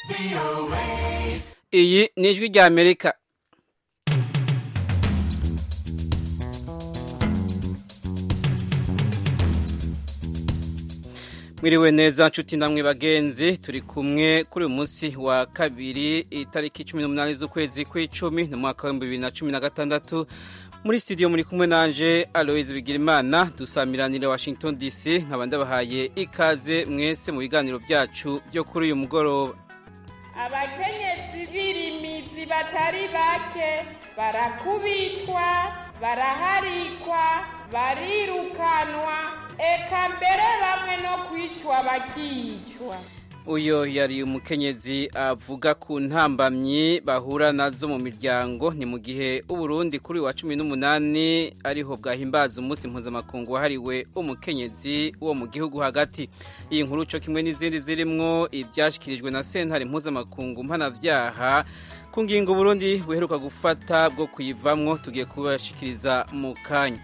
iyi ni ijwi rya amerika mwiriwe neza nshuti namwe bagenzi turi kumwe kuri uyu munsi wa kabiri itariki cumi n'umunani z'ukwezi kw'icumi ni umwaka w'ibihumbi bibiri na cumi na gatandatu muri studio muri kumwe nanje aloise bigirimana dusamiranire washington dc nkaba ndabahaye ikaze mwese mu biganiro byacu byo kuri uyu mugoroba abakenyezi b'irimizi batari bake barakubitwa baraharikwa barirukanwa eka mbere bamwe no kwicwa bakicwa uyo yari umukenyezi avuga ku ntambamyi bahura nazo mu miryango ni mu gihe uburundi kuri wa cumi n'umunani ariho bwahimbaza umunsi mpuzamakungu wahariwe umukenyezi wo mu gihugu hagati iyi nkuru cyo kimwe n'izindi zirimwo ibyashyikirijwe na sentare mpuzamakungu mpanabyaha ku ngingo burundi buheruka gufata bwo kuyivamwo tugiye kubashikiriza mu kanya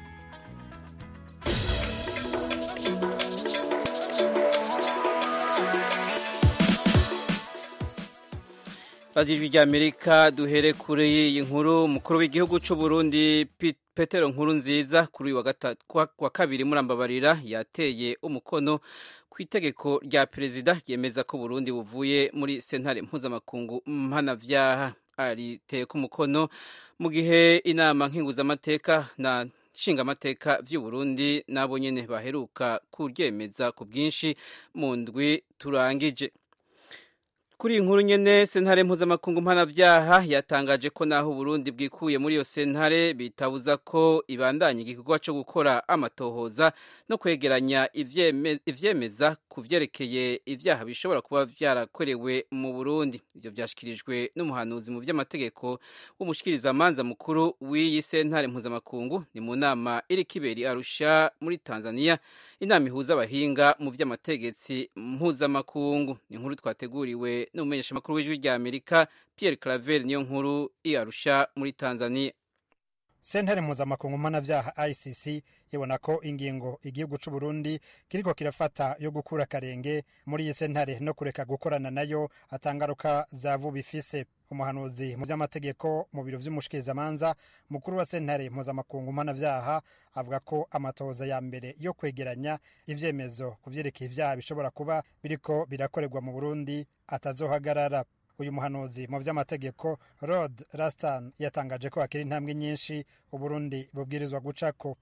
radiyo rya amerika duhere kuri iyi nkuru umukuru w'igihugu cy'u Burundi petero nkuru nziza kuri uyu wa kabiri murambabarira yateye umukono ku itegeko rya perezida ryemeza ko Burundi buvuye muri sentare mpuzamakungu mpanabyaha ariteye ku mukono mu gihe inama nkinguzamateka na nshingamateka by'u Burundi nabo nyine baheruka kuryemeza ku bwinshi mu ndwi turangije kuri iyi nkuru nyene sentare mpuzamakungu mpanavyaha yatangaje ko naho Burundi bwikuye muri iyo sentare bitabuza ko ibandanya igikorwa co gukora amatohoza no kwegeranya ivyemeza ku vyerekeye ivyaha bishobora kuba vyarakorewe mu Burundi ivyo vyashikirijwe n'umuhanuzi mu vy'amategeko w'umushikirizamanza mukuru w'iyi sentare mpuzamakungu ni mu nama iri kiberi Arusha muri Tanzania inama ihuza abahinga mu vy'amategetsi mpuzamakungu ni inkuru twateguriwe n'umumenyesha makuru w'ijwi rya Amerika Pierre Claver niyo nkuru iarusha muri Tanzania sentare mpuzamakungu mpanavyaha ICC ibona ko ingingo igihugu c'u Burundi kiriko kirafata yo gukura akarenge muri iyi sentare no kureka gukorana nayo atangaruka za vuba ifise umuhanuzi mu vy'amategeko mu biro vy'umushikirizamanza mukuru wa sentare mpuzamakungu mpanavyaha avuga ko amatohoza ya mbere yo kwegeranya ivyemezo ku vyerekeye ivyaha bishobora kuba biriko birakorerwa mu Burundi atazohagarara uyu muhanuzi mu vy'amategeko rod rastan yatangaje ko hakiri intambwe nyinshi uburundi bubwirizwa gucako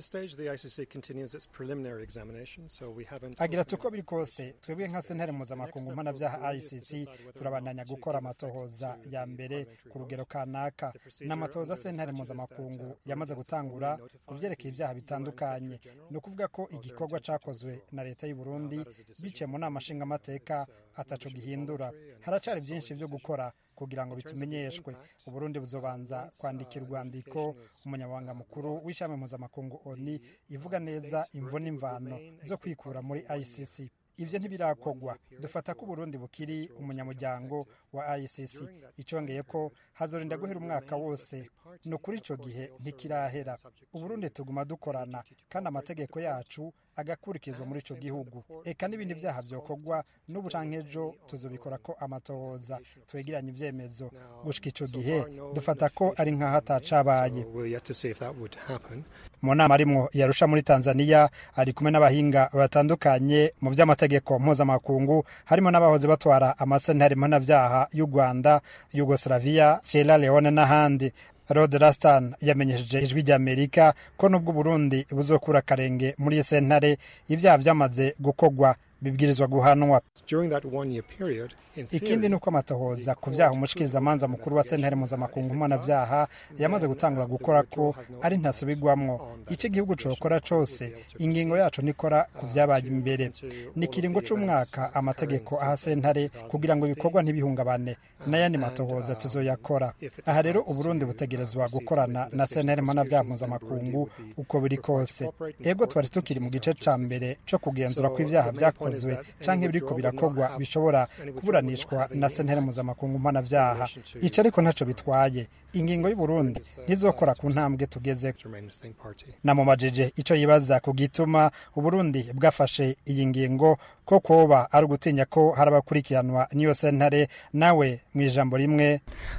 agira tuko biri kose twebwe nka sentare mpuzamakungu mpanavyaha icc turabandanya gukora amatohoza ya mbere ku rugero kanaka n'amatohoza sentare mpuzamakungu yamaze gutangura ku vyerekeye ivyaha bitandukanye ni ukuvuga ko igikorwa cakozwe na leta y'u burundi biciye mu nama nshingamateka ataco gihindura haracari vyinshi vyo gukora kugira ngo bitumenyeshwe uburundi buzobanza kwandikira urwandiko umunyamabanga mukuru w'ishami mpuzamakungu oni ivuga neza imvo n'imvano zo kwikura muri icc ivyo ntibirakorwa dufata ko uburundi bukiri umunyamuryango wa icc icongeye ko hazorinda guhera umwaka wose ni ukuri ico gihe ntikirahera uburundi tuguma dukorana kandi amategeko yacu agakurikizwa muri ico gihugu eka n'ibindi vyaha vyokorwa n'ubu canke ejo tuzobikora ko amatohoza twegeranye ivyemezo gushika ico gihe dufata ko ari nk'aho atacabaye mu nama arimwo yarusha muri tanzania ari kumwe n'abahinga batandukanye mu vy'amategeko mpuzamakungu harimo n'abahoze batwara amasentare mpanavyaha y'u rwanda yugoslavia sierra leone n'ahandi rod rastan yamenyesheje ijwi ry'amerika ko n'ubwo uburundi buzokura akarenge muri iyi sentare ibyaha vyamaze gukorwa bibwirizwa guhanwa ikindi ni uko amatohoza ku vyaha umushikirizamanza mukuru wa sentare mpuzamakungu mpanavyaha yamaze gutangura gukora ko ari ntasubirwamwo ico igihugu cokora cose ingingo yaco nikora ku vyabaye imbere ni kiringo c'umwaka amategeko aha sentare kugira ngo ibikorwa ntibihungabane n'ayandi matohoza tuzoyakora aha rero uburundi butegerezwa gukorana na sentare mpanavyaha mpuzamakungu uko biri kose ego twari tukiri mu gice ca mbere co kugenzura ko ivyaha vyakozwe canke biriko birakorwa bishobora kuburanishwa na sentare mpuzamakungu mpanavyaha ico ariko ntaco bitwaye ingingo y'uburundi ntizokora ku ntambwe tugeze namumajije ico yibaza ku gituma uburundi bwafashe iyi ngingo ko koba ari ugutinya ko hari abakurikiranwa n'iyo sentare nawe mu ijambo rimwe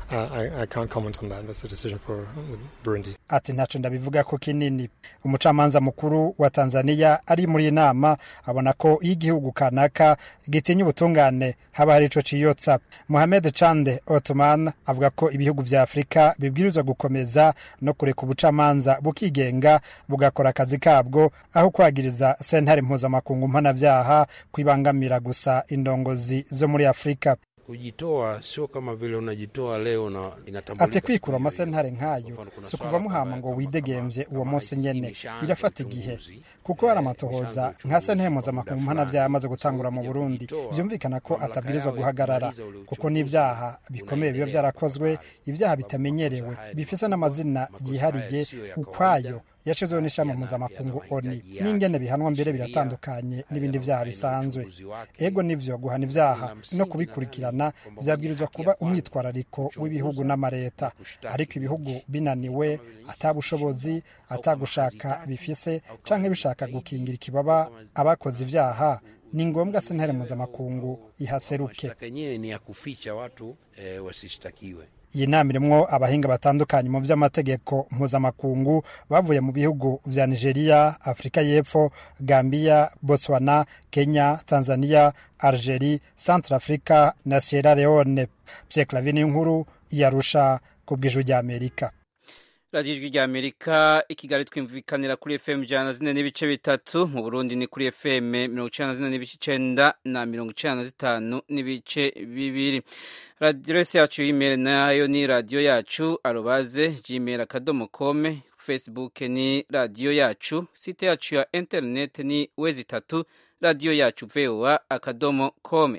ati ntaco ndabivuga ko kinini umucamanza mukuru wa tanzania ari muri iyi nama abona ko iyo igihugu kanaka gitinya ubutungane haba hari ico ciyotsa mohamed chande ottoman avuga ko ibihugu vya afurika bibwirizwa gukomeza no kureka ubucamanza bukigenga bugakora akazi kabwo aho kwagiriza sentare mpuzamakungu mpanavyaha kwibangamira gusa indongozi zo muri afurika kujitoa sio kama vile unajitoa leo na inatambulika. ati kwikura amasentare nk'ayo si ukuva muhama ngo widegemvye uwo munsi nyene birafata igihe kuko hari amatohoza nka sentare mpuzamakungu mpanavyaha amaze gutangura mu burundi vyumvikana ko atabwirizwa guhagarara kuko n'ivyaha bikomeye biba vyarakozwe ivyaha bitamenyerewe bifise n'amazina yihariye ukwayo yashizweho n'ishami mpuzamakungu oni n'ingene bihanwa mbere biratandukanye n'ibindi vyaha bisanzwe ego nivyo guhana ivyaha no kubikurikirana vyabwirizwa kuba umwitwarariko w'ibihugu n'amareta ariko ibihugu binaniwe atabushobozi atagushaka bifise canke bishaka gukingira ikibaba abakoze ivyaha ni ngombwa sentare mpuzamakungu ihaseruke yenyewe ni ya kuficha watu eh, wasishtakiwe iyi nama irimwo abahinga batandukanye mu vy'amategeko mpuzamakungu bavuye mu bihugu vya nigeria afurika y'epfo gambia botswana kenya tanzania algerie centre africa na sierra leone pierre clavin inkuru yarusha ku bw'ijwi ry'amerika radiyo ijwi rya amerika i kigali twumvikanira kuri fm ijana na zine n'ibice bitatu mu burundi ni kuri fm mirongo icenda na zine n'ibice icenda na mirongo icenda na zitanu n'ibice bibiri aderesi yacu y'imeri nayo ni radiyo yacu arobaze gmail akadomo kome facebook ni radiyo yacu site yacu ya interineti ni wezi itatu radiyo yacu voa akadomo kome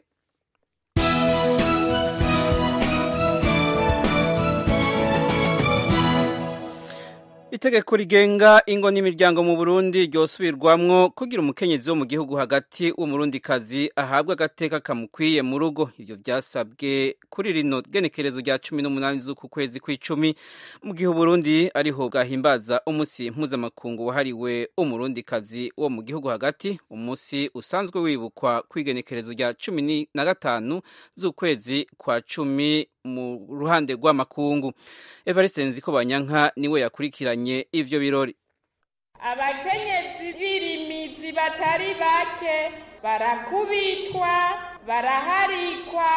itegeko rigenga ingo n'imiryango mu burundi ryosubirwamwo kugira umukenyezi wo mu gihugu hagati w'umurundikazi ahabwa agateka kamukwiye mu rugo ivyo vyasabwe kuri rino genekerezo rya cumi n'umunani z'uku kwezi kw'icumi mu gihe uburundi ariho bwahimbaza umusi mpuzamakungu wahariwe umurundikazi wo mu gihugu hagati umusi usanzwe wibukwa kw'igenekerezo rya cumi na gatanu z'ukwezi kwa cumi mu ruhande rw'amakungu evariste nziko banyanka niwe yakurikiranye ivyo birori abakenyezi b'irimizi batari bake barakubitwa baraharikwa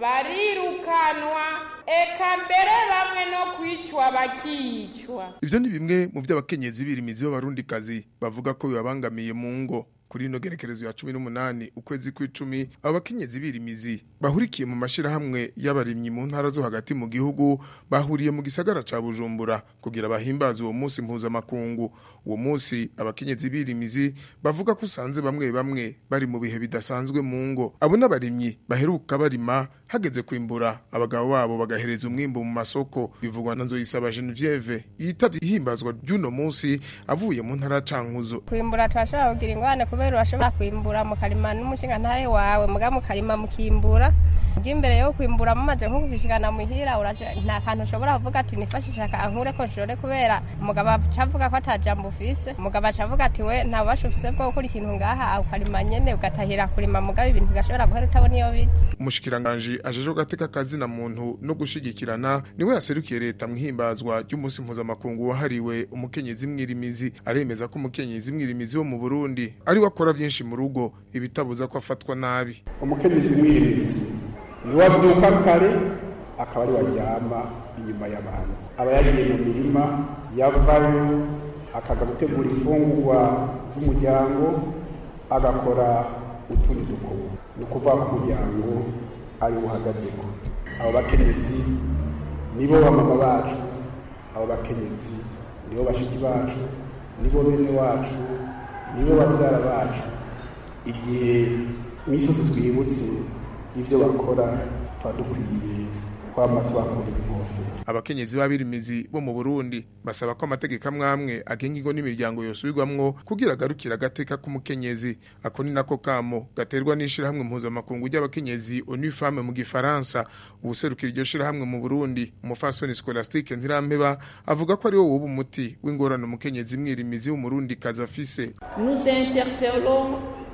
barirukanwa eka mbere bamwe no kwicwa bakicwa ivyo ni bimwe mu vy'abakenyezi b'irimizi b'abarundikazi bavuga ko bibabangamiye mu ngo kuri ino gerekerezo ya cumi n'umunani ukwezi kw'icumi abo bakenyezi b'irimizi bahurikiye mu mashirahamwe y'abarimyi mu ntara zo hagati mu gihugu bahuriye mu gisagara ca bujumbura kugira bahimbaze uwo munsi mpuzamakungu uwo munsi abakenyezi b'irimizi bavuga ko usanze bamwe bamwe bari mu bihe bidasanzwe mu ngo abo n'abarimyi baheruka barima hageze kwimbura abagabo babo bagahereza umwimbu mu masoko bivugwa na nzoyisaba genevieve yitavye ihimbazwa ry'uno munsi avuye mu ntara cankuzo kwimbura turashobora kugira ingwane kubera urashobora kwimbura mukarima n'umushinga ntahe wawe muga mukarima mukimbura bw'imbere yo kwimbura mumaze nko kubishikana muhira nta kantu ushobora kuvuga ati nifashisha kankure ko nshore kubera umugabo aca avuga ko atajambo ufise umugabo aca avuga ati we nta bubasha ufise bwo gukora ikintu ngaha ukarima nyene ugatahira kurima mugabo ibintu bigashobora guhera utabona iyo bija umushikiranganji ajeje gateka kazina muntu no gushigikirana niwe yaserukiye leta mwihimbazwa ry'umunsi mpuzamakungu wahariwe umukenyezi mwirimizi aremeza ko umukenyezi mwirimizi wo mu Burundi ari akora byinshi mu rugo ibitabuza ko afatwa nabi umukenyezi mwirimizi niwe avyuka kare akaba ari waryama inyuma y'abandi aba yagiye mu mirima yavayo akaza gutegura imfungurwa z'umuryango agakora utundi dukorwa ni ukuvuga ko umuryango ari uhagazeko abo bakenyezi nibo bamama bacu abo bakenyezi nibo bashiki bacu nibo bene wacu nibo babyara bacu igihe misozi twibutse ibyo bakora tuba dukwiye kwama tubakura inkofero abakenyezi b'abirimizi bo mu Burundi basaba ko amategeko amwamwe agenga ingo n'imiryango yosubirwamwo kugira agarukira agateka k'umukenyezi ako ni nako kamo gaterwa n'ishirahamwe mpuzamakungu ry'abakenyezi onu femme mu gifaransa ubuserukira iryo shirahamwe mu Burundi umufasoni Scholastique Ntirampeba avuga ko ari wo wuba umuti w'ingorane umukenyezi mwirimizi w'umurundi kazi afise nous interpellons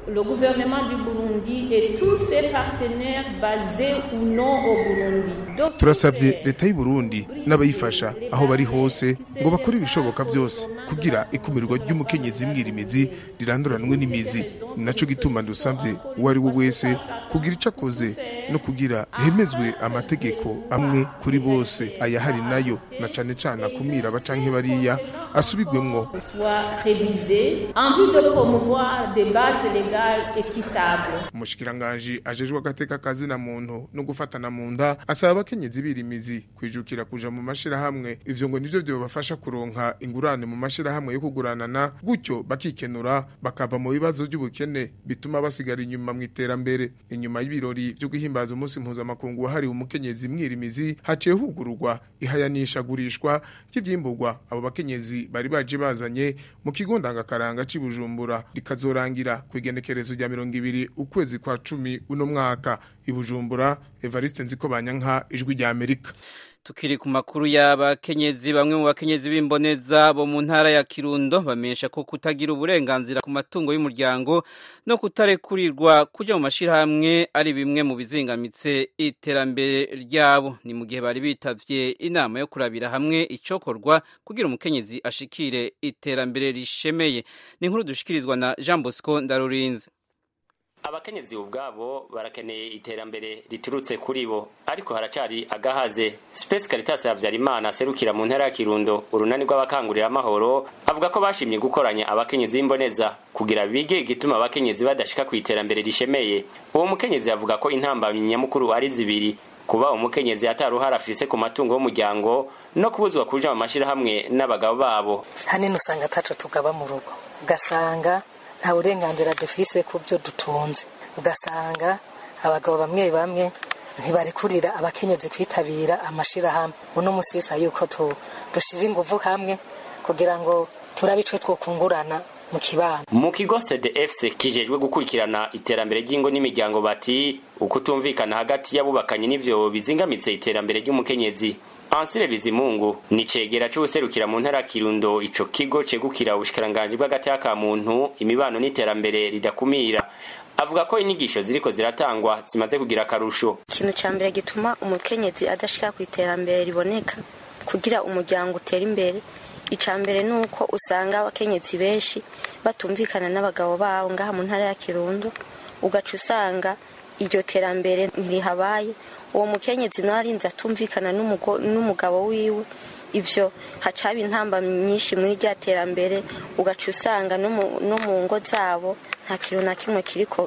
le gouvernement du Burundi et tous ses partenaires basés ou non au Burundi. turasabye leta y'u Burundi n'abayifasha aho bari hose ngo bakore ibishoboka byose kugira ikumirwa ry'umukenyezi mwirimizi riranduranwe n'imizi ni naco gituma dusabye uwo ari we wese kugira ico akoze no kugira hemezwe amategeko amwe kuri bose ayahari nayo na cane cane akumira abacanke bariya asubigwemwo soit révisé en vue de promouvoir des bases légales équitables. umushikiranganji ajejwe agateka kazina muntu no gufatana mu nda asaba abakenyezi birimizi kwijukira kuja mu mashirahamwe ivyo ngo nivyo vyobafasha kuronka ingurane mu mashirahamwe yo kuguranana gutyo bakikenura bakava mu bibazo by'ubukene bituma basigara inyuma mu iterambere inyuma y'ibirori vyo guhimbaza umunsi mpuzamakungu wahariwe umukenyezi mwirimizi haciye hugururwa ihayanishagurishwa ry'ivyimburwa abo bakenyezi bari baje bazanye mu kigo ndangakaranga c'i Bujumbura rikazorangira ku igenekerezo rya mirongo ibiri ukwezi kwa cumi uno mwaka i Bujumbura Evariste Nziko Banyanka ijwi rya Amerika Tukiri ku makuru y'abakenyezi bamwe mu bakenyezi b'imboneza bo mu ntara ya Kirundo bamenyesha ko kutagira uburenganzira ku matungo y'umuryango no kutarekurirwa kuja mu mashirahamwe ari bimwe mu bizingamitse iterambere ryabo ni mu gihe bari bitavye inama yo kurabira hamwe icokorwa kugira umukenyezi ashikire iterambere rishemeye ni inkuru dushikirizwa na Jean Bosco Ndarurinze abakenyezi ubwabo barakeneye iterambere riturutse kuri bo ariko haracari agahaze Space Caritas Havyarimana aserukira mu ntara ya Kirundo urunani rw'abakangurira amahoro avuga ko bashimye gukoranya abakenyezi b'imboneza kugira bige igituma abakenyezi badashika ku iterambere rishemeye uwo mukenyezi avuga ko intambamyi nyamukuru ari zibiri kuba umukenyezi ataruhara afise ku matungo y'umuryango no kubuzwa kuja mu mashirahamwe n'abagabo babo hanini usanga ataco tugaba mu rugo ugasanga nta burenganzira dufise ku byo dutunze ugasanga abagabo bamwe bamwe ntibarekurira abakenyezi kwitabira amashirahamwe uno musi bisa yuko dushira inguvu hamwe kugira ngo turabe ico twokungurana mu kibano mu kigo CDFC kijejwe gukurikirana iterambere ry'ingo n'imiryango bati ukutumvikana hagati y'abubakanye n'ivyo bizingamitse iterambere ry'umukenyezi Ansire Bizimungu ni cegera c'ubuserukira mu ntara Kirundo ico kigo cegukira ubushikiranganji bw'agateka ka muntu imibano n'iterambere ridakumira avuga ko inyigisho ziriko ziratangwa zimaze kugira akarusho ikintu ca mbere gituma umukenyezi adashika ku iterambere riboneka kugira umuryango utera imbere ica mbere ni uko usanga abakenyezi benshi batumvikana n'abagabo babo ngaha mu ntara ya Kirundo ugaca usanga iryo terambere ntirihabaye uwo mukenyezi nawe arinze atumvikana n'umugabo wiwe ivyo hacaba intamba nyinshi muri rya terambere ugaca usanga no mu ngo zabo nta kintu na kimwe kiriko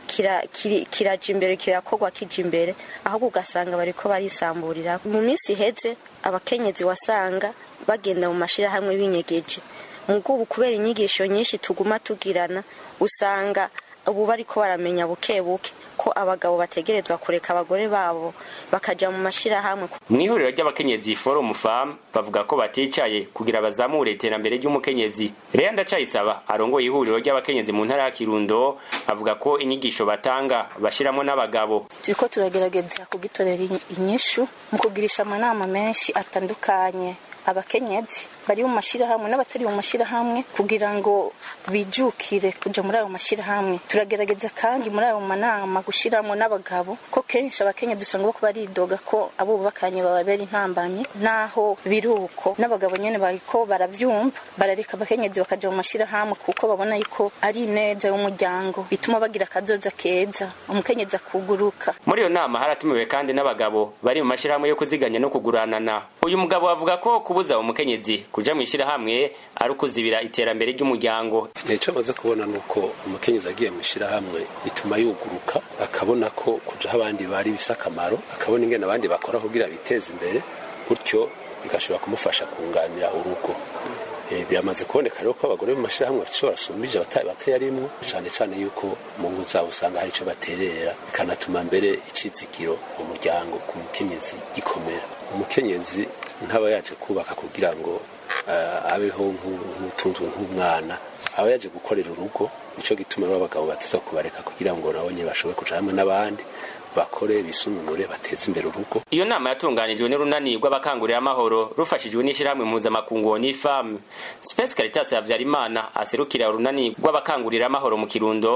kiraja imbere kirakorwa kija imbere ahubwo ugasanga bariko barisamburira mu minsi iheze abakenyezi wasanga bagenda mu mashirahamwe binyegeje mugo ubu kubera inyigisho nyinshi tuguma tugirana usanga ubu bariko baramenya buke buke ko abagabo bategerezwa kureka abagore babo bakaja mu mashirahamwe mu ihuriro ry'abakenyezi forum fam bavuga ko baticaye kugira bazamure iterambere ry'umukenyezi Lea Ndacayisaba arongoye ihuriro ry'abakenyezi mu ntara ya Kirundo avuga ko inyigisho batanga bashiramo n'abagabo turiko turagerageza kugitorera inyishu mu kugirisha amanama menshi atandukanye abakenyezi bari mu mashirahamwe n'abatari mu mashirahamwe kugira ngo bijukire kuja muri ayo mashirahamwe turagerageza kandi muri ayo manama gushiramo n'abagabo ko kenshi abakenyezi usanga bako baridoga ko abo bubakanye bababera intambamye naho biruko n'abagabo nyene bariko baravyumva barareka abakenyezi bakaja mu mashirahamwe kuko babona yuko ari neza y'umuryango bituma bagira akazoza keza umukenyezi akuguruka muri iyo nama haratumiwe kandi n'abagabo bari mu mashirahamwe yo kuziganya no kuguranana uyu mugabo avuga ko kubuza umukenyezi kuja mu ishirahamwe ari ukuzibira iterambere ry'umuryango nicyo maze kubona ni uko umukenyezi agiye mu ishirahamwe bituma yuguruka akabona ko kujaho abandi bari bifise akamaro akabona ingene abandi bakora kugira biteze imbere gutyo bigashobora kumufasha kunganira urugo biramaze kuboneka rero ko abagore mu mashirahamwe bashobora basumbije batayarimwo cyane cyane yuko mu ngo zabo usanga hari ico baterera bikanatuma mbere icizigiro mu muryango ku mukenyezi gikomera umukenyezi ntaba yaje kubaka kugira ngo abeho nk'utunzwe nk'umwana aba yaje gukorera urugo nico gituma abagabo batuza kubareka kugira ngo nabo nyine bashobore kuja hamwe n'abandi bakore bisununure bateze imbere urugo iyo nama yatunganijwe n'urunani rw'abakangurira amahoro rufashijwe n'ishyirahamwe mpuzamakungu n'ifamu space caritas habyarimana aserukira urunani rw'abakangurira amahoro mu kirundo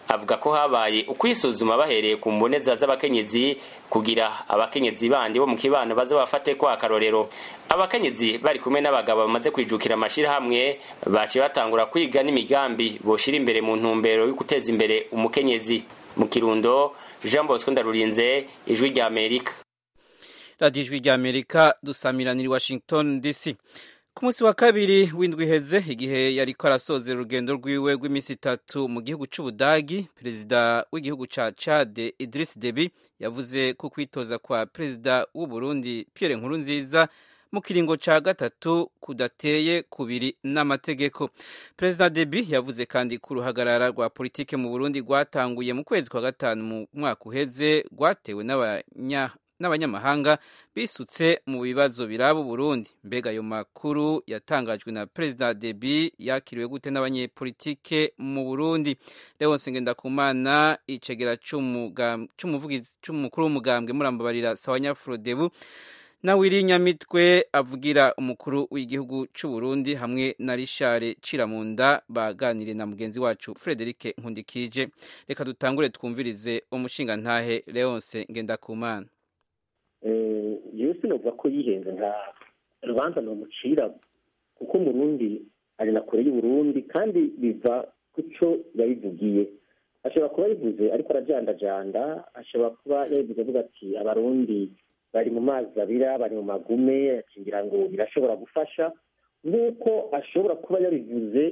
avuga ko habaye ukwisuzuma bahereye ku mboneza z'abakenyezi kugira abakenyezi bandi bo mu kibano baze bafate ko akarorero abakenyezi bari kumwe n'abagabo bamaze kwijukira amashirahamwe baciye batangura kwiga n'imigambi boshira imbere mu ntumbero yo guteza imbere umukenyezi mu kirundo jean bosco ndarurinze ijwi rya amerika radiyo ijwi rya amerika dusamiranira i washington dc ku munsi wa kabiri w'indwi iheze igihe yariko arasozera urugendo rwiwe rw'iminsi itatu mu gihugu c'ubudagi perezida w'igihugu ca cade idris debi yavuze ko kwitoza kwa perezida w'uburundi pierre nkurunziza mu kiringo ca gatatu kudateye kubiri n'amategeko perezida debi yavuze kandi ko uruhagarara rwa politike mu burundi rwatanguye mu kwezi kwa gatanu mu mwaka uheze rwatewe n'abanya n'abanyamahanga bisutse mu bibazo biraba Burundi mbega ayo makuru yatangajwe na President Debi yakiriwe gute n'abanyepolitike mu Burundi Leonce Ngendakumana icegera c'umuvugizi c'umukuru w'umugambwe murambabarira Sawanya Frodebu na Wiri Nyamitwe avugira umukuru w'igihugu c'u Burundi hamwe na Richard Ciramunda baganire na mugenzi wacu Frederic Nkundikije reka dutangure twumvirize umushinga ntahe Leonce Ngendakumana yewe sinavuga ko yihenze nta rubanza ntumucira kuko umurundi ari na kure y'uburundi kandi biva ku cyo yabivugiye ashobora kuba yabivuze ariko arajandajanda ashobora kuba yabivuze avuga ati abarundi bari mu mazi abira bari mu magume akingira ngo birashobora gufasha nk'uko ashobora kuba yabivuze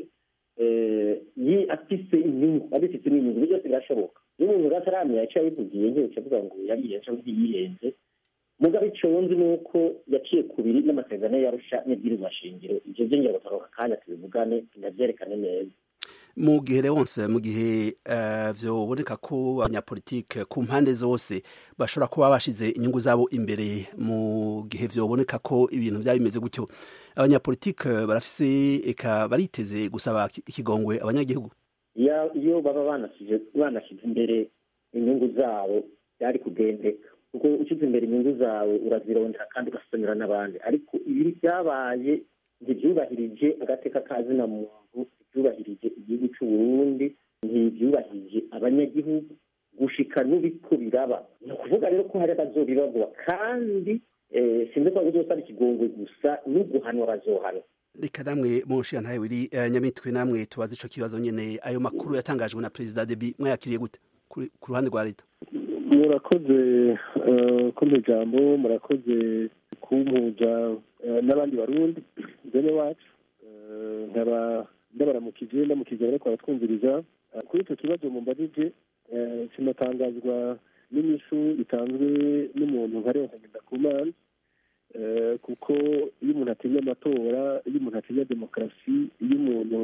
afise inyungu abifite n'inyungu ibyo byose birashoboka iyo umuntu rero ataramenya icyo yabivugiye nk'iyo avuga ngo yariyenze cyangwa ntiyihenze mugabo icyo wumva ni uko yaciye ku biri n'amasezerano yarusha n'ibwirizwa shingiro ibyo byongera gutaruka akanya tubivugane tunabyerekane neza mu gihe wose mu gihe byoboneka ko abanyapolitike ku mpande zose bashobora kuba bashize inyungu zabo imbere mu gihe byoboneka ko ibintu byaba bimeze gutyo abanyapolitike barafise eka bariteze gusaba ikigongwe abanyagihugu iyo baba banashyize imbere inyungu zabo byari kugendeka kuko ushyize imbere inyungu zawe urazirondera kandi ugasomera n'abandi ariko ibi byabaye ntibyubahirije agateka kazina muntu ntibyubahirije igihugu cy'u Burundi ntibyubahirije abanyagihugu gushika n'ubiko biraba ni ukuvuga rero ko hari abazobibagwa kandi sinzi ko bizosaba ikigongwe gusa n'uguhanwa bazohanwa reka namwe munshiya ntawe wiri nyamitwe namwe tubaze ico kibazo nyene ayo makuru yatangajwe na perezida debi mwayakiriye gute ku ruhande rwa leta murakoze kumpa ijambo murakoze kumpuza n'abandi barundi bene wacu nkaba ndabaramukije ndamukije bariko baratwumviriza kuri icyo kibazo mumbajije kinatangazwa n'inyishu itanzwe n'umuntu nka Leonce Ngendakumana kuko iyo umuntu atinya amatora iyo umuntu atinya demokarasi iyo umuntu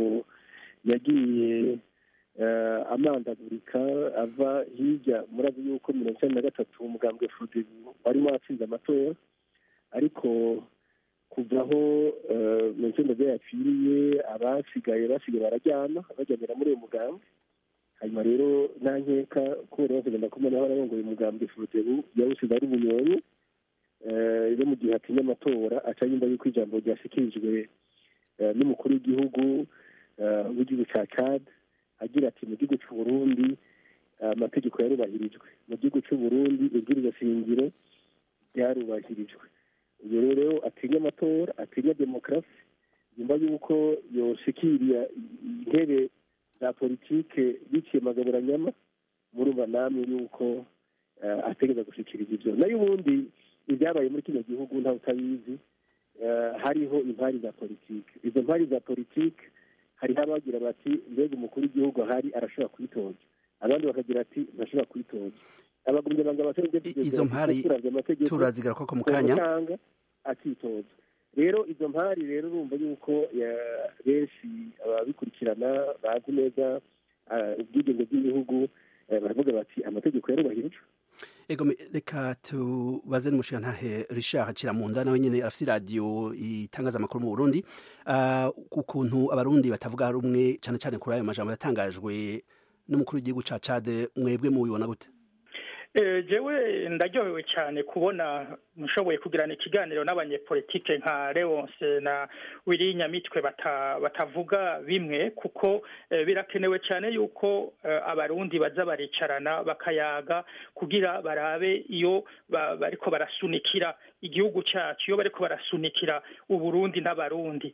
yagiye amandagurika ava hirya murazi yuko mirongo icyenda na gatatu umugambwe fudebu warimo watsinze amatora ariko kuva aho mirongo icyenda byo yapfiriye abasigaye basigaye barajyana bajyanira muri uyu mugambwe hanyuma rero nta nkeka kubera bose genda kumenya aho ararongoye umugambwe fudebu yawusize ari ubunyonyi iyo mu gihe atinya amatora aca yumva yuko ijambo ryashyikirijwe n'umukuru w'igihugu w'igihugu cya cad agira ati mu gihugu cy'u Burundi amategeko yarubahirijwe mu gihugu cy'u Burundi ibwiriza shingiro ryarubahirijwe iyo rero atinya amatora atinya demokarasi yumva yuko yoshikiriya intebe za politike biciye magaburanyama murumva namwe yuko ategereza gushikiriza ibyo nayo ubundi ibyabaye muri kino gihugu ntawe utabizi hariho impari za politike izo mpari za politike hariho abagira bati mbega umukuru w'igihugu ahari arashobora kwitoza abandi bakagira ati ntashobora kwitoza abagumye banga izo mpari turazigaruka ko mu kanya akitoza rero izo mpari rero urumva yuko benshi ababikurikirana bazi neza ubwigenge bw'igihugu baravuga bati amategeko yarubahirijwe ego reka tubaze n'umushinga ntahe Richard Kiramunda nawe nyene afite radio itangaza amakuru mu Burundi ukuntu abarundi batavuga rumwe cyane cyane kuri ayo majambo yatangajwe n'umukuru w'igihugu ca Chad mwebwe mubibona gute jewe ndaryohewe cyane kubona mushoboye kugirana ikiganiro n'abanyepolitike nka leonce na wiri nyamitwe batavuga bimwe kuko birakenewe cyane yuko abarundi baza baricarana bakayaga kugira barabe iyo bariko barasunikira igihugu cyacu iyo bariko barasunikira uburundi n'abarundi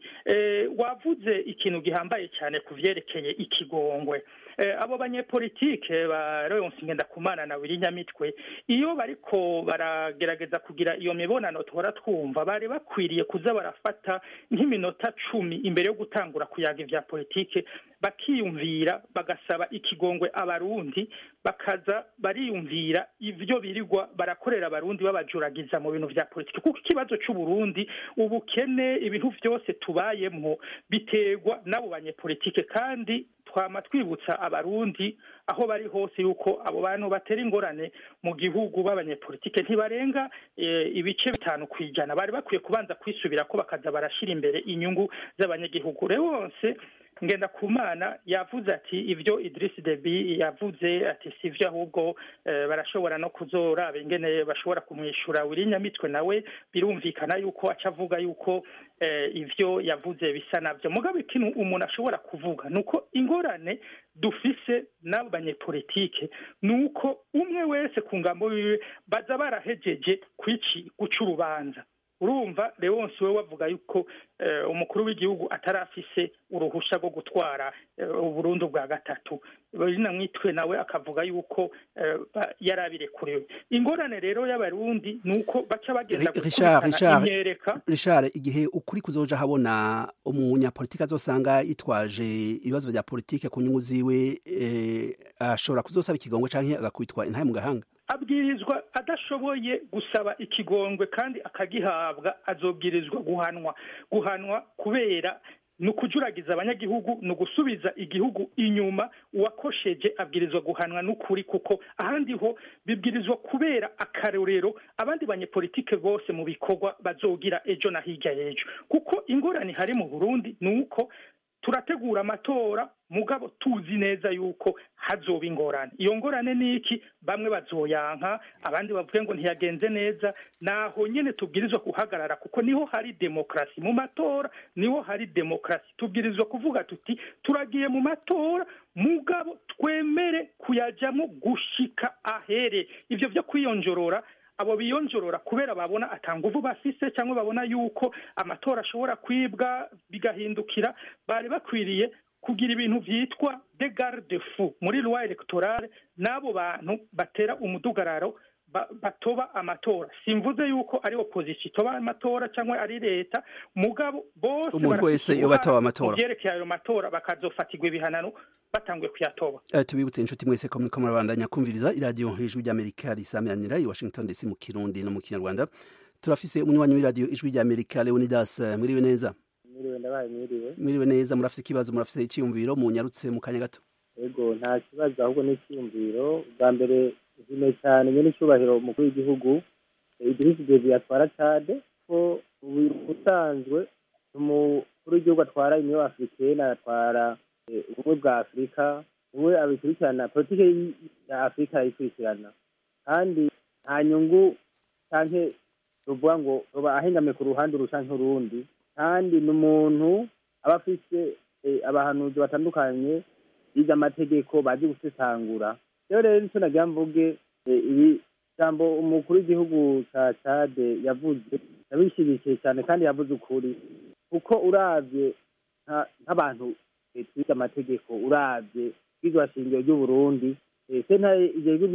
wavuze ikintu gihambaye cyane ku vyerekeye ikigongwe abo banyepolitike ba leonce ngendakumana na wiri nyamitwe iyo bariko baragerageza kugira iyo mibonano tuhora twumva bari bakwiriye kuza barafata nk'iminota cumi imbere yo gutangura kuyaga ivya politike bakiyumvira bagasaba ikigongwe abarundi bakaza bariyumvira ivyo birirwa barakorera abarundi babajuragiza mu bintu vya politike kuko ikibazo c'uburundi ubukene ibintu vyose tubayemwo biterwa n'abo banyepolitike kandi twama twibutsa abarundi aho bari hose yuko abo bantu batera ingorane mu gihugu b'abanyepolitike ntibarenga ibice bitanu ku ijana bari bakwiye kubanza kwisubira ko bakaza barashyira imbere inyungu z'abanyagihugu rero wose ngenda kumana yavuze ati ibyo Idris Deby yavuze ati sivyo ahubwo barashobora no kuzoraba ingene bashobora kumwishura wiri nyamitwe nawe birumvikana yuko aca avuga yuko ivyo yavuze bisa navyo mugabe ikintu umuntu ashobora kuvuga nuko ingorane dufise n'abanyepolitike nuko umwe wese ku ngambo yiwe baza barahejeje kwici guca urubanza urumva leonce we wavuga yuko umukuru w'igihugu atarafise uruhusha rwo gutwara uburundu bwa gatatu rina mwitwe nawe akavuga yuko yari abirekuriwe ingorane rero y'abarundi ni uko baca bagenda gukurikirana imyereka richard igihe ukuri kuzoja habona umunyapolitike azosanga yitwaje ibibazo bya politike ku nyungu ziwe ashobora kuzosaba ikigongwe canke agakwitwa intahe mu gahanga abwirizwa adashoboye gusaba ikigongwe kandi akagihabwa azobwirizwa guhanwa guhanwa kubera ni ukujuragiza abanyagihugu ni ugusubiza igihugu inyuma uwakosheje abwirizwa guhanwa n'ukuri kuko ahandi ho bibwirizwa kubera akarorero abandi banyepolitike bose mu bikorwa bazogira ejo na hirya y'ejo kuko ingorane hari mu burundi ni uko turategura amatora mugabo tuzi neza yuko hazoba ingorane iyo ngorane ni iki bamwe bazoyanka abandi bavuge ngo ntiyagenze neza naho nyine tubwirizwa guhagarara kuko niho hari demokarasi mu matora niho hari demokarasi tubwirizwa kuvuga tuti turagiye mu matora mugabo twemere kuyajyamo gushika ahere ibyo byo kwiyonjorora abo biyonjorora kubera babona atanguvu bafise cyangwa babona yuko amatora ashobora kwibwa bigahindukira bari bakwiriye kugira ibintu byitwa de garde fou muri loi electorale n'abo bantu batera umudugararo batoba amatora simvuze yuko ari opposition itoba amatora cyangwa ari leta mugabo bose umuntu wese iyo batoba amatora byerekeye ayo matora bakazofatirwa ibihanano batanguye kuyatoba uh, tubibutse inshuti mwese ko muriko murabandanya kumviriza iradiyo ijwi ry'amerika risamiranira i washington dc mu kirundi no mu kinyarwanda turafise umunywanyi w'iradiyo ijwi ry'amerika leonidas mwiriwe neza mwiriwe ndabaye mwiriwe mwiriwe neza murafise ikibazo murafise icyiyumviro munyarutse mu kanya gato ego nta kibazo ahubwo n'icyiyumviro bwa mbere nshimiye cyane nyine icyubahiro umukuru w'igihugu idirisi devi atwara cade ko ubusanzwe umukuru w'igihugu atwara uniyo afurikene atwara ubumwe bwa afurika we abikurikirana politiki ya afurika arayikurikirana kandi nta nyungu cyangwa ruvuga ngo ruba ahengame ku ruhande urusha nk'urundi kandi ni umuntu aba afite abahanuzi batandukanye bize amategeko bazi gusesangura rero rero nicyo nagira mvuge ibi jambo umukuru w'igihugu cya cade yavuze yabishyigikiye cyane kandi yavuze ukuri kuko urabye nk'abantu twiga amategeko urabye bwizwa shingiro ry'uburundi sentare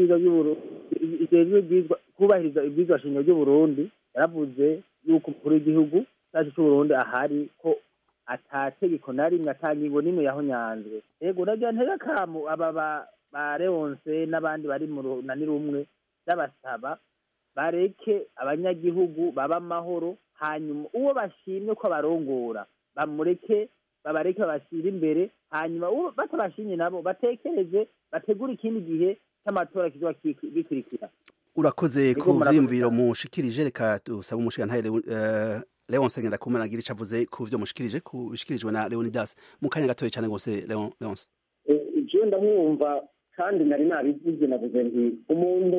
ijejwe kubahiriza ibwizwa shingiro ry'uburundi yaravuze yuko umukuru w'igihugu cyacu cy'uburundi ahari ko atategeko na rimwe atangingo n'imwe yahonyanzwe yego nagira ntega kamu aba ba leonce n'abandi bari mu runani rumwe by'abasaba bareke abanyagihugu baba amahoro hanyuma uwo bashimye ko abarongora bamureke babareke babashyire imbere hanyuma uwo batabashimye nabo batekereze bategure ikindi gihe cy'amatora kizoba bikurikira urakoze ku vyiyumviro mushikirije reka dusaba umushigantahe leonce ngendakumana agira ico avuze ku vyo mushikirije bishikirijwe na leonidas mu kanya gatoya cane gose leonce jewe ndamwumva kandi nari nabivuze navuze nti umuntu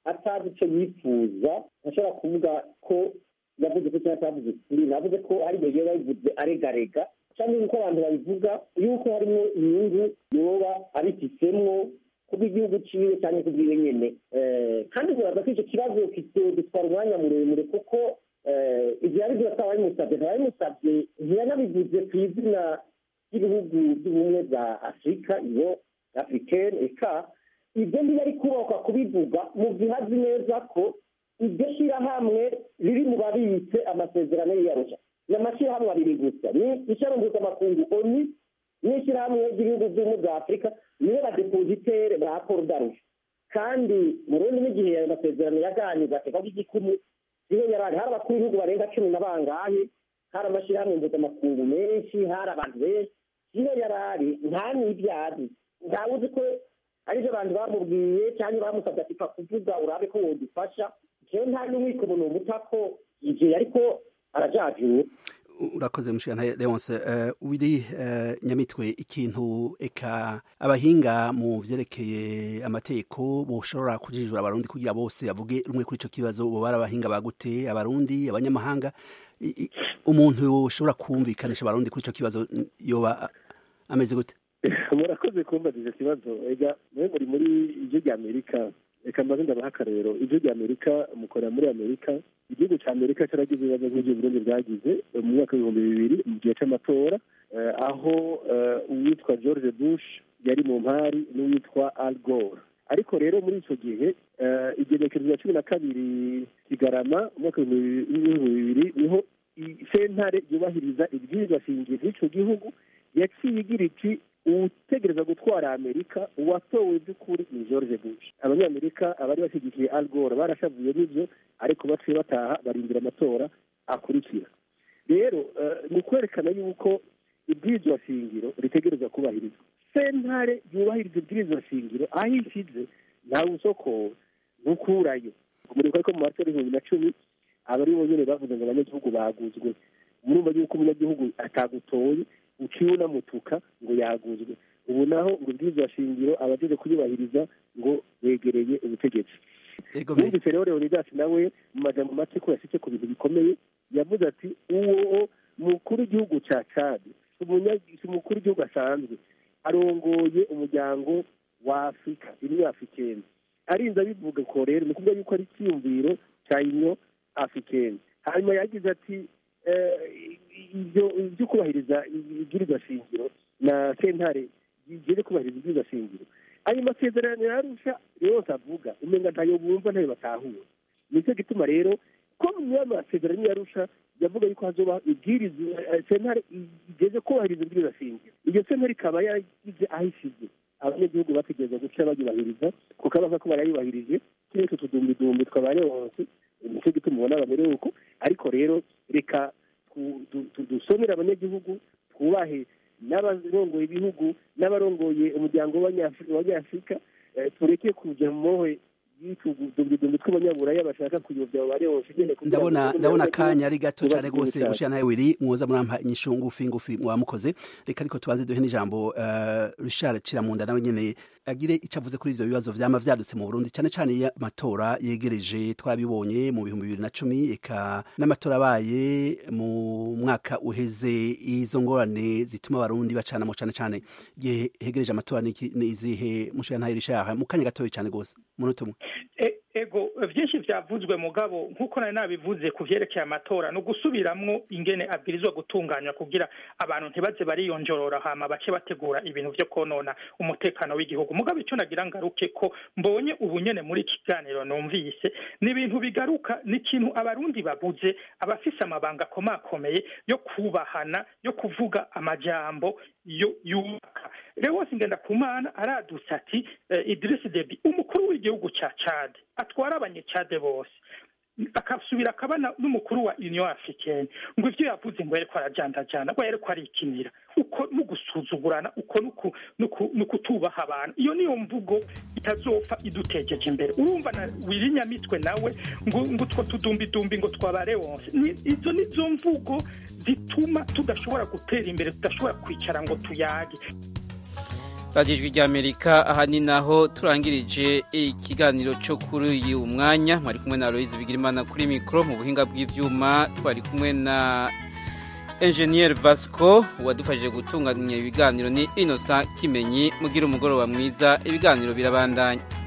atazi icyo yifuza ntashobora kuvuga ko yavuze ko cyangwa atavuze ukuri navuze ko hari igihe biba bivuze aregarega cyangwa nk'uko abantu babivuga yuko harimo inyungu yoba abifitsemwo kubw'igihugu ciwe cyangwa kubwiwe nyene kandi muraza ko icyo kibazo gitwara umwanya muremure kuko ibyo yabivuze ko ababimusabye ntababimusabye ntiyanabivuze ku izina ry'ibihugu by'ubumwe bwa afurika iyo africaine eka ibyo ntiyari kubakwa kubivuga mu gihe azi neza ko iryo shyirahamwe riri mu babitse amasezerano y'iyarusha ni amashyirahamwe abiri gusa ni ishyirahamwe mpuzamakungu oni n'ishyirahamwe ry'ibihugu by'ubumwe bwa afurika niyo badepozitere ba paul darusha kandi mu rundi n'igihe ayo masezerano yaganirwa akeka igikumu niyo yarari hari abakuru b'ibihugu barenga cumi na bangahe hari amashyirahamwe mpuzamakungu menshi hari abantu benshi niyo yarari nta n'ibyazi ntawe uzi ko aribyo abantu bamubwiye cyangwa bamusabye ati kuvuga urabe ko wodufasha jewe nta n'umwiko umuntu umuta ko igihe ariko arajajura urakoze mushana leonce uh, wiri uh, nyamitwe ikintu eka abahinga mu vyerekeye amategeko boshobora kujijura abarundi kugira bose bavuge rumwe kuri ico kibazo bo bari abahinga bagute abarundi abanyamahanga umuntu ushobora kumvikanisha abarundi kuri ico kibazo yoba ameze gute murakoze kumbaza icyo kibazo ega mwe muri muri ijwi rya amerika reka mbaze ndabaha akarero ijwi rya amerika mukorera muri amerika igihugu cya amerika cyaragize ibibazo nk'ibyo burundi bwagize mu mwaka w'ibihumbi bibiri mu gihe cy'amatora aho uwitwa george bush yari mu mpari n'uwitwa al gore ariko rero muri icyo gihe igenekerezo rya cumi na kabiri kigarama umwaka w'ibihumbi bibiri niho sentare yubahiriza ibwirizwa shingiro ry'icyo gihugu yaciye igira iti utegereza gutwara amerika uwatowe by'ukuri ni george bush abanyamerika abari bashyigikiye al gore barashavuye n'ibyo ariko baciye bataha barindira amatora akurikira rero ni ukwerekana yuko ibwirizwa shingiro ritegereza kubahirizwa sentare yubahiriza ibwirizwa shingiro aho ishyize ntawe usoko ntukurayo umurimo ko mu matora y'ibihumbi na cumi abari bonyine bavuze ngo abanyagihugu baguzwe murumva yuko umunyagihugu atagutoye uciye unamutuka ngo yaguzwe ubu naho ngo ubwirizwa shingiro abagize kuyubahiriza ngo begereye ubutegetsi yumvise rero leonidas nawe mu majambo make ko yashyize ku bintu bikomeye yavuze ati uwo mukuru w'igihugu cya cad si umukuru w'igihugu asanzwe arongoye umuryango wa afurika imwe afurikeni arinze abivuga ko rero ni ukuvuga yuko ari icyiyumviro cya inyo afurikeni hanyuma yagize ati ibyo kubahiriza ibwirizwa shingiro na sentare bigere kubahiriza ibwirizwa shingiro ayo masezerano yarusha yose avuga umenga ntayo bumva ntayo batahura nicyo gituma rero ko mu masezerano yarusha yavuga yuko hazoba ibwirizwa sentare igeze kubahiriza ibwirizwa shingiro iyo sentare ikaba yagize aho ishyize abanyagihugu bategereza guca bayubahiriza kuko abaza ko barayubahirije kiriya utu tudumbidumbi twabaye hose nicyo gituma ubona bamerewe uko ariko rero reka dusomere abanyagihugu twubahe n'abarongoye ibihugu n'abarongoye umuryango w'abanyafurika tureke kujya mu mohe y'utudumbi tw'abanyaburaya bashaka kuyobya ababare hose ndabona ndabona akanya ari gato cyane rwose gushira nawe wiri mwoza murampa inyishu ngufi ngufi mwamukoze reka ariko tubaze duhe n'ijambo Richard Ciramunda nawe nyene agire icyo avuze kuri ivyo bibazo vyama vyadutse mu Burundi cyane cyane y'amatora yegereje twabibonye mu bihumbi bibiri na cumi eka n'amatora abaye mu mwaka uheze izo ngorane zituma abarundi bacanamo cyane cyane igihe hegereje amatora ni izihe mushira ntayo Richard mu kanya gatoya cyane rwose munota umwe ego byinshi byavuzwe mugabo nk'uko nari nabivuze ku byerekeye amatora ni ugusubiramwo ingene abwirizwa gutunganywa kugira abantu ntibaze bariyonjorora hama bace bategura ibintu byo konona umutekano w'igihugu mugabo icyo nagira ngaruke ko mbonye ubu nyene muri kiganiro numvise ni ibintu bigaruka ni ikintu abarundi babuze abafise amabanga akomakomeye yo kubahana yo kuvuga amajambo yo yubaka rero wose ngenda kumana aradutse ati Idris Deby umukuru w'igihugu cya Chad atwara abanyecade bose akasubira akaba n'umukuru wa union africaine ngo ivyo yavuze ngo yariko arajandajana ngo yariko arikinira uko no gusuzugurana uko no kutubaha abantu iyo niyo mvugo itazopfa idutegeje imbere urumva na wirinyamitwe nawe ngo ngo two tudumbidumbi ngo twabare wose izo nizo mvugo zituma tudashobora gutera imbere tudashobora kwicara ngo tuyage radiyo ijwi ry'amerika aha ni naho turangirije ikiganiro cyo kuri uyu mwanya mwari kumwe na Aloyizi Bigirimana kuri mikoro mu buhinga bw'ibyuma twari kumwe na enjeniyeri vasco wadufashije gutunganya ibiganiro ni inosa kimenyi mugira umugoroba mwiza ibiganiro birabandanya